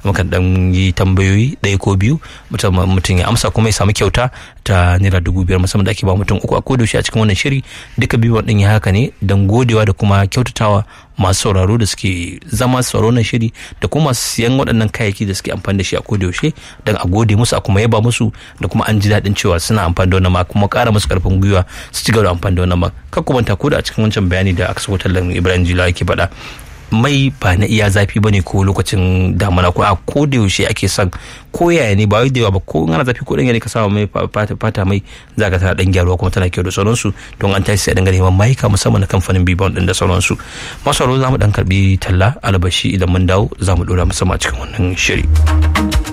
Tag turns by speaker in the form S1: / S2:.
S1: mukan dan yi tambayoyi ɗaya ko biyu mutum ya amsa kuma ya samu kyauta ta naira dubu biyar musamman da ake ba mutum uku a kodayaushe a cikin wannan shiri duka biyu ɗin ya haka ne don godewa da kuma kyautatawa masu sauraro da suke zama sauraro na shiri da kuma masu siyan waɗannan kayayyaki da suke amfani da shi a kodayaushe don a gode musu a kuma yaba musu da kuma an ji daɗin cewa suna amfani da wannan ma kuma ƙara musu ƙarfin gwiwa su ci gaba da amfani da wannan ma kar ku manta ko da a cikin wancan bayani da aka sako tallan Ibrahim Jila yake faɗa mai ba na iya zafi ba ne ko lokacin damana ko a ko da yaushe ake son ko yaya ne ba wai da yawa ba ko ana zafi ko ɗanya ne ka sama mai fata mai za ka tana ɗan gyaruwa kuma tana kyau da sauransu don an tashi sai dinga neman mayuka musamman na kamfanin bibon ɗin da sauransu masu za mu ɗan karɓi talla albashi idan mun dawo za mu ɗora musamman a cikin wannan shiri.